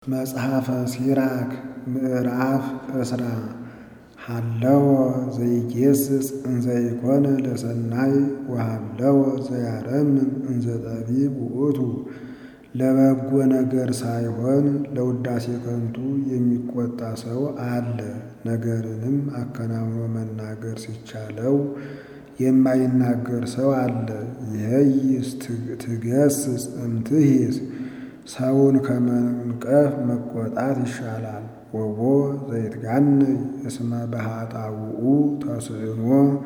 መጽሐፈ ሲራክ ምዕራፍ እስራ ሃለወ ዘይጌስጽ እንዘ ኢኮነ ለሰናይ ወሃለወ ዘያረምም እንዘ ጠቢብ ውእቱ። ለበጎ ነገር ሳይሆን ለውዳሴ ከንቱ የሚቆጣ ሰው አለ። ነገርንም አከናውኖ መናገር ሲቻለው የማይናገር ሰው አለ። ይሄይስ ትገስጽ እምትሂስ ሰውን ከመንቀፍ መቆጣት ይሻላል። ወቦ ዘይትጋነይ እስመ በኃጣውኡ ተስዕኖ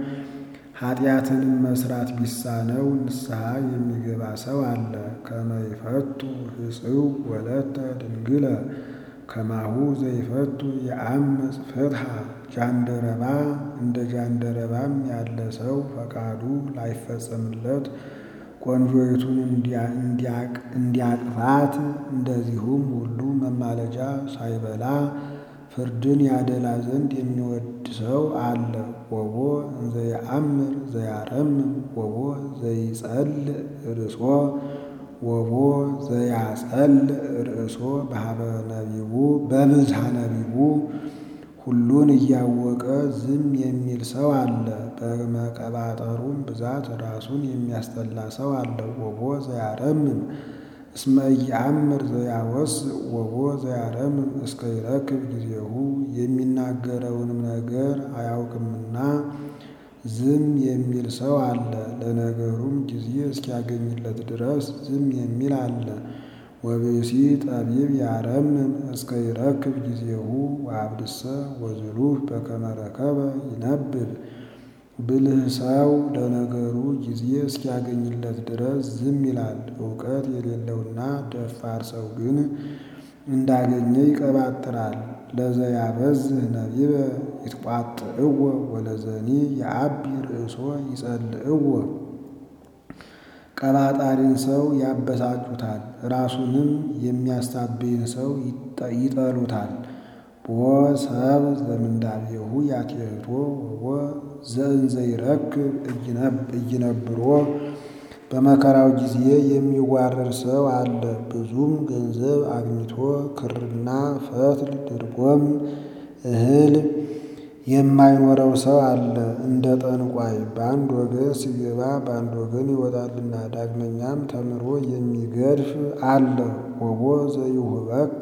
ኃጢአትንም መስራት ቢሳነው ንስሐ የሚገባ ሰው አለ። ከመ ይፈቱ ሕጽው ወለተ ድንግለ ከማሁ ዘይፈቱ የአምፅ ፍትሐ ጃንደረባ እንደ ጃንደረባም ያለ ሰው ፈቃዱ ላይፈጸምለት ቆንጆይቱን እንዲያቅፋት እንደዚሁም ሁሉ መማለጃ ሳይበላ ፍርድን ያደላ ዘንድ የሚወድ ሰው አለ። ወቦ እንዘ የአምር ዘያረምም ወቦ ዘይጸልእ ርእሶ ወቦ ዘያጸልእ ርእሶ በሀበ ነቢቡ በብዝሃ ነቢቡ ሁሉን እያወቀ ዝም የሚል ሰው አለ። በመቀባጠሩም ብዛት ራሱን የሚያስጠላ ሰው አለ። ወቦ ዘያረምም እስመ ኢየአምር ዘያወስእ ወቦ ዘያረምም እስከ ይረክብ ጊዜሁ የሚናገረውንም ነገር አያውቅምና ዝም የሚል ሰው አለ። ለነገሩም ጊዜ እስኪያገኝለት ድረስ ዝም የሚል አለ። ወብእሲ ጠቢብ ያረምም እስከ ይረክብ ጊዜሁ ወአብድሰ ወዝሉፍ በከመ ረከበ ይነብብ። ብልህ ሰው ለነገሩ ጊዜ እስኪያገኝለት ድረስ ዝም ይላል። እውቀት የሌለውና ደፋር ሰው ግን እንዳገኘ ይቀባጥራል። ለዘያበዝህ ነቢበ ይትቋጥዕዎ ወለዘኒ የአቢ ርእሶ ይጸልእዎ። ቀባጣሪን ሰው ያበሳጩታል፣ ራሱንም የሚያስታብይን ሰው ይጠሉታል። ቦ ሰብ ዘምንዳቤሁ ያትየህቶ ወቦ ዘእንዘ ይረክብ እይነብሮ። በመከራው ጊዜ የሚዋረድ ሰው አለ። ብዙም ገንዘብ አግኝቶ ክርና ፈትል ድርጎም እህል የማይኖረው ሰው አለ። እንደ ጠንቋይ በአንድ ወገን ሲገባ በአንድ ወገን ይወጣልና። ዳግመኛም ተምሮ የሚገድፍ አለ። ወቦ ዘይሁበከ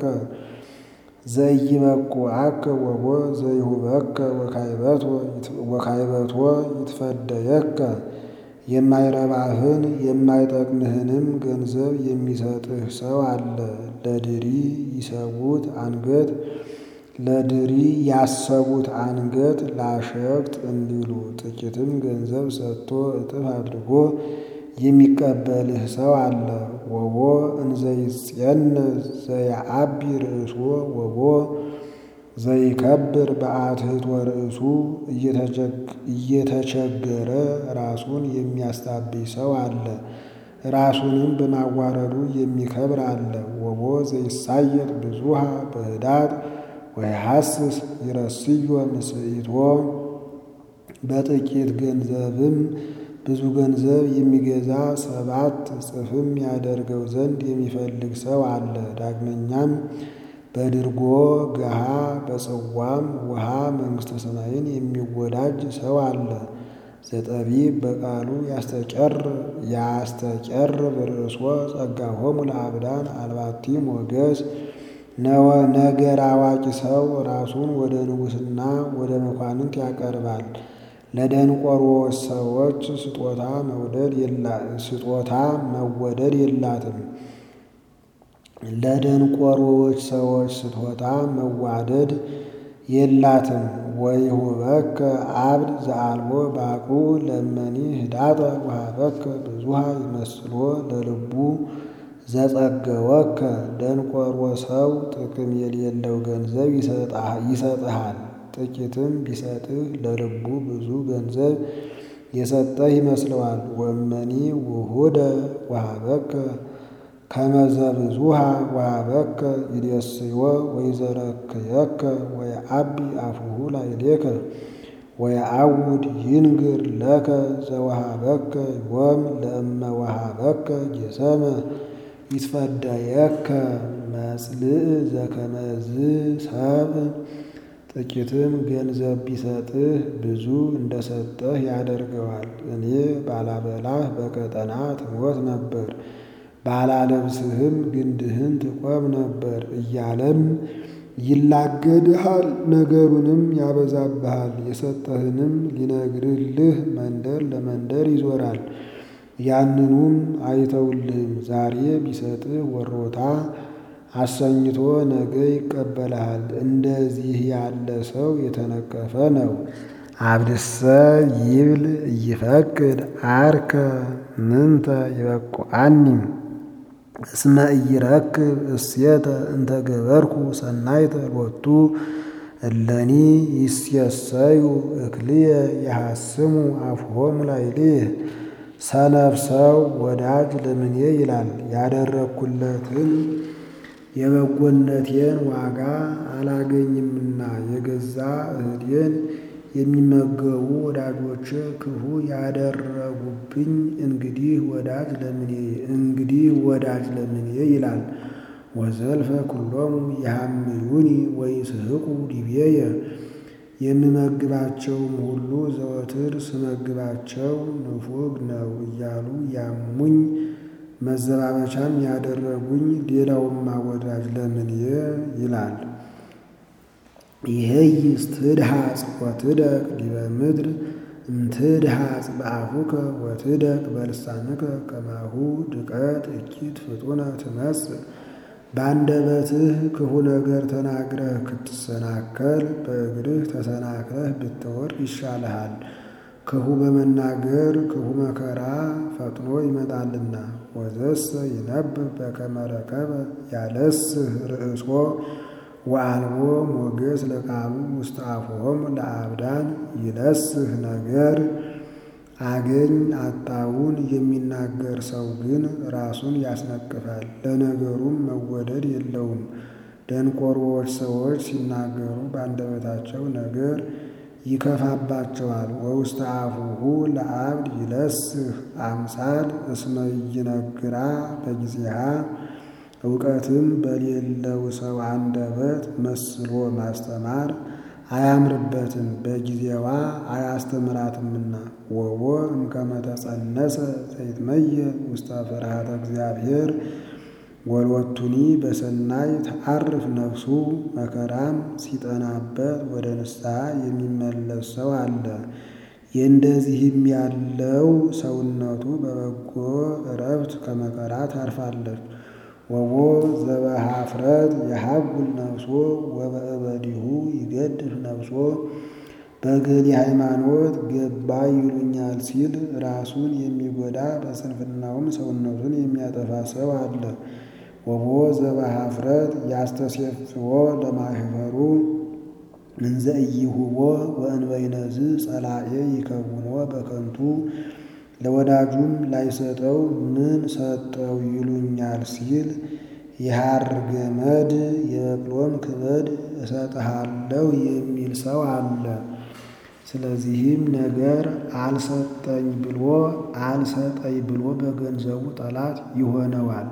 ዘይበቁዐከ ወቦ ዘይሁበከ ወካይበቶ ይትፈደየከ። የማይረባህን የማይጠቅምህንም ገንዘብ የሚሰጥህ ሰው አለ። ለድሪ ይሰዉት አንገት ለድሪ ያሰቡት አንገት ላሸክት እንዲሉ ጥቂትም ገንዘብ ሰጥቶ እጥፍ አድርጎ የሚቀበልህ ሰው አለ። ወቦ እንዘ ይጼንዕ ዘየአቢ ርእሶ ወቦ ዘይከብር በአትሕቶ ርእሱ እየተቸገረ ራሱን የሚያስታብይ ሰው አለ። ራሱንም በማዋረዱ የሚከብር አለ። ወቦ ዘይሳየጥ ብዙሃ በህዳት ወይሐስስ ይረስዮ ምስኢቶ። በጥቂት ገንዘብም ብዙ ገንዘብ የሚገዛ ሰባት እጥፍም ያደርገው ዘንድ የሚፈልግ ሰው አለ። ዳግመኛም በድርጎ ገሃ በጽዋም ውሃ መንግሥተ ሰማይን የሚወዳጅ ሰው አለ። ዘጠቢብ በቃሉ ያስተቀርብ ርእሶ ጸጋሆሙ ለአብዳን አልባቲ ሞገስ። ነገር አዋቂ ሰው ራሱን ወደ ንጉሥና ወደ መኳንንት ያቀርባል። ለደንቆሮዎች ሰዎች ስጦታ መወደድ የላትም። ለደንቆሮዎች ሰዎች ስጦታ መዋደድ የላትም። ወይሁበከ አብድ ዘአልቦ ባቁ ለመኒ ህዳጠ ወሀበከ ብዙሃ ይመስሎ ለልቡ ዘጸገወከ። ደንቆሮ ሰው ጥቅም የሌለው ገንዘብ ይሰጥሃል። ጥቂትም ቢሰጥህ ለልቡ ብዙ ገንዘብ የሰጠህ ይመስለዋል። ወመኒ ውሁደ ወሀበከ ከመ ዘብዙሃ ወሀበከ ይሬስዮ ወይዘረክየከ ወየዐቢ አፉሁ ላዕሌከ ወየዐውድ ይንግር ለከ ዘወሀበከ ዮም ለእመ ወሀበከ ጌሰመ ይትፈደየከ መጽልእ ዘከመዝ ሰብ ጥቂትም ገንዘብ ቢሰጥህ ብዙ እንደሰጠህ ያደርገዋል። እኔ ባላበላህ በቀጠና ትሞት ነበር፣ ባላለብስህም ግንድህን ትቆም ነበር እያለም ይላገድሃል። ነገሩንም ያበዛብሃል። የሰጠህንም ሊነግርልህ መንደር ለመንደር ይዞራል። ያንኑም አይተውልህም። ዛሬ ቢሰጥህ ወሮታ አሰኝቶ ነገ ይቀበልሃል። እንደዚህ ያለ ሰው የተነቀፈ ነው። አብድሰ ይብል እይፈቅድ አርከ ምንተ ይበቁአኒ እስመ ኢይረክብ እሴተ እንተ ገበርኩ ሰናይተ ሎቱ እለኒ ይስየሰዩ እክልየ የሐስሙ አፍሆሙ ላዕሌየ። ሰነፍ ሰው ወዳጅ ለምኔ ይላል። ያደረግኩለትን የበጎነቴን ዋጋ አላገኝምና የገዛ እህዴን የሚመገቡ ወዳጆች ክፉ ያደረጉብኝ እንግዲህ ወዳጅ ለምኔ እንግዲህ ወዳጅ ለምኔ ይላል። ወዘልፈ ኩሎሙ ይሃምዩኒ ወይስሕቁ ዲቤየ የምመግባቸውም ሁሉ ዘወትር ስመግባቸው ንፉግ ነው እያሉ ያሙኝ መዘባበቻም ያደረጉኝ ሌላውማ ወዳጅ ለምኔ ይላል። ይሄይስ ትድሃጽ ወትደቅ ዲበ ምድር እምትድሃጽ በአፉከ ወትደቅ በልሳንከ ከማሁ ድቀት እኪት ፍጡነ ትመጽእ። በአንደበትህ ክፉ ነገር ተናግረህ ክትሰናከል በእግርህ ተሰናክለህ ብትወድቅ ይሻልሃል። ክፉ በመናገር ክፉ መከራ ፈጥኖ ይመጣልና። ወዘሰ ይነብብ በከመ ረከበ ያለስህ ርእሶ ወአልቦ ሞገስ ለቃሉ ውስተ አፍሆሙ ለአብዳን ይለስህ ነገር አገኝ አጣውን የሚናገር ሰው ግን ራሱን ያስነቅፋል፣ ለነገሩም መወደድ የለውም። ደንቆሮዎች ሰዎች ሲናገሩ በአንደበታቸው ነገር ይከፋባቸዋል። ወውስተ አፉሁ ለአብድ ይለስህ አምሳል እስመ ይነግራ በጊዜሃ እውቀትም በሌለው ሰው አንደበት መስሎ ማስተማር አያምርበትም፣ በጊዜዋ አያስተምራትምና። ወቦ እምከመ ተጸነሰ ዘይትመየል ውስተ ፍርሃተ እግዚአብሔር ወሎቱኒ በሰናይ ተዓርፍ ነፍሱ። መከራም ሲጠናበት ወደ ንስሐ የሚመለስ ሰው አለ። የእንደዚህም ያለው ሰውነቱ በበጎ እረፍት ከመከራ ታርፋለች። ወቦ ዘበኀፍረት የሀጉል ነፍሶ ወበእበዲሁ ይገድፍ ነፍሶ። በገሌ ሃይማኖት ገባ ይሉኛል ሲል ራሱን የሚጎዳ በስንፍናውም ሰውነቱን የሚያጠፋ ሰው አለ። ወቦ ዘበኀፍረት ያስተሴፍዎ ለማኅበሩ እንዘ ኢይሁቦ ወእንበይነዝ ጸላኤ ይከውኖ በከንቱ ለወዳጁም ላይሰጠው ምን ሰጠው ይሉኛል ሲል የሐር ገመድ የበቅሎም ክበድ እሰጥሃለሁ የሚል ሰው አለ። ስለዚህም ነገር አልሰጠኝ ብሎ አልሰጠኝ ብሎ በገንዘቡ ጠላት ይሆነዋል።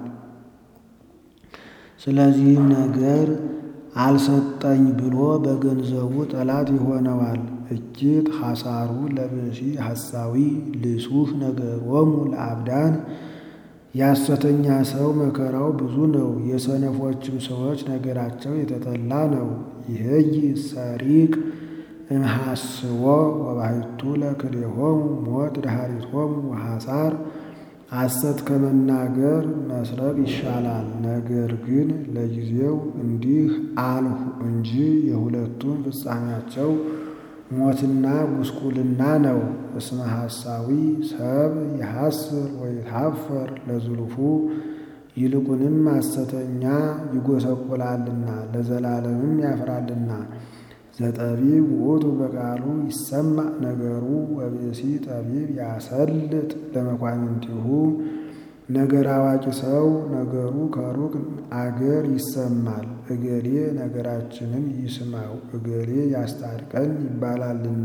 ስለዚህም ነገር አልሰጠኝ ብሎ በገንዘቡ ጠላት ይሆነዋል። እጅግ ሐሳሩ ለብእሲ ሐሳዊ ልሱህ ነገሮሙ ለአብዳን። የሐሰተኛ ሰው መከራው ብዙ ነው፣ የሰነፎችም ሰዎች ነገራቸው የተጠላ ነው። ይህይ ሰሪቅ እምሐስዎ ወባሕቱ ለክልኤሆሙ ሞት ድኃሪቶሙ ወሐሳር። ሐሰት ከመናገር መስረቅ ይሻላል። ነገር ግን ለጊዜው እንዲህ አልሁ እንጂ የሁለቱም ፍጻሜያቸው ሞትና ጉስቁልና ነው። እስመ ሐሳዊ ሰብ የሐስር ወይትሐፈር ለዝሉፉ ይልቁንም ሐሰተኛ ይጎሰቁላልና ለዘላለምም ያፍራልና። ዘጠቢብ ውእቱ በቃሉ ይሰማዕ ነገሩ ወብእሲ ጠቢብ ያሰልጥ ለመኳንንቲሁ። ነገር አዋቂ ሰው ነገሩ ከሩቅ አገር ይሰማል። እገሌ ነገራችንን ይስማው እገሌ ያስታርቀን ይባላልና።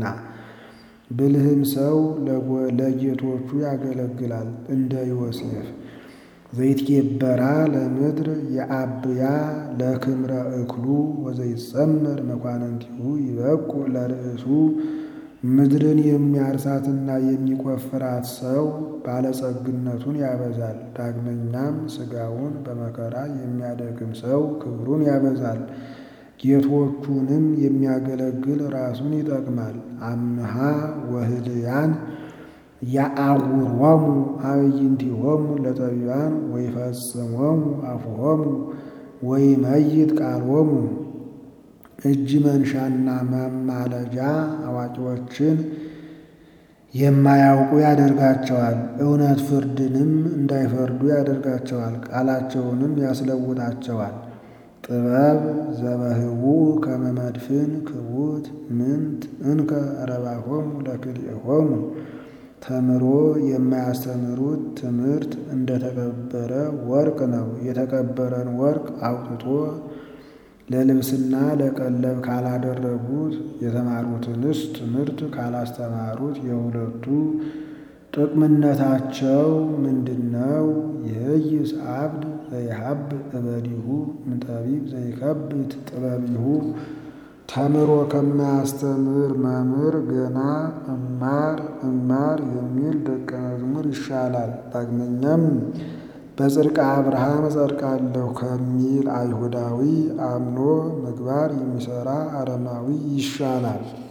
ብልህም ሰው ለጌቶቹ ያገለግላል እንደ ዮሴፍ። ዘይትኬበራ ለምድር የአብያ ለክምረ እክሉ ወዘይጸመር መኳንንቲሁ ይበቁ ለርእሱ ምድርን የሚያርሳትና የሚቆፍራት ሰው ባለጸግነቱን ያበዛል። ዳግመኛም ሥጋውን በመከራ የሚያደክም ሰው ክብሩን ያበዛል። ጌቶቹንም የሚያገለግል ራሱን ይጠቅማል። አምሃ ወህልያን ያአውሮሙ አዕይንቲሆሙ ለጠቢባን ወይፈጽሞሙ አፉሆሙ ወይመይት ቃሎሙ እጅ መንሻና ማማለጃ አዋቂዎችን የማያውቁ ያደርጋቸዋል። እውነት ፍርድንም እንዳይፈርዱ ያደርጋቸዋል። ቃላቸውንም ያስለውጣቸዋል። ጥበብ ዘበህቡ ከመ መድፍን ክቡት ምንት እንከ ረባሆሙ ለክልኤሆሙ ተምሮ የማያስተምሩት ትምህርት እንደተቀበረ ወርቅ ነው። የተቀበረን ወርቅ አውጥቶ ለልብስና ለቀለብ ካላደረጉት የተማሩትንስ ትምህርት ካላስተማሩት የሁለቱ ጥቅምነታቸው ምንድነው? ይህይስ አብድ ዘይሀብ እበዲሁ እምጠቢብ ዘይከብት ጥበቢሁ ተምሮ ከማያስተምር መምህር ገና እማር እማር የሚል ደቀ መዝሙር ይሻላል። ዳግመኛም በጽድቀ አብርሃም እጸድቃለሁ ከሚል አይሁዳዊ አምኖ ምግባር የሚሰራ አረማዊ ይሻላል።